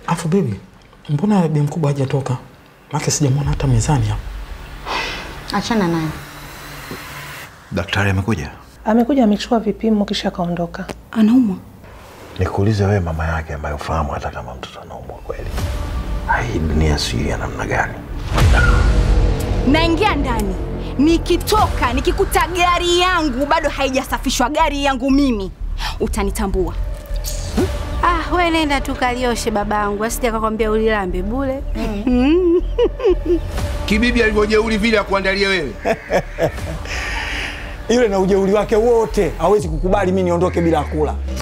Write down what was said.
Afu bibi, mbona bi mkubwa hajatoka? Maana sijamwona hata mezani hapa. Achana naye. Daktari amekuja? Amekuja amechukua vipimo kisha kaondoka. Anaumwa? Nikuulize wewe, mama yake ambaye ufahamu hata kama mtoto anaumwa kweli, hii dunia sijui ya namna gani? Naingia ndani, nikitoka nikikuta gari yangu bado haijasafishwa, gari yangu mimi, utanitambua. Ah, we nenda tu kalioshe babangu, asije akakwambia ulilambe bule. Kibibi alivyojeuri vile akuandalia wewe. Yule na ujeuri wake wote hawezi kukubali mimi niondoke bila kula.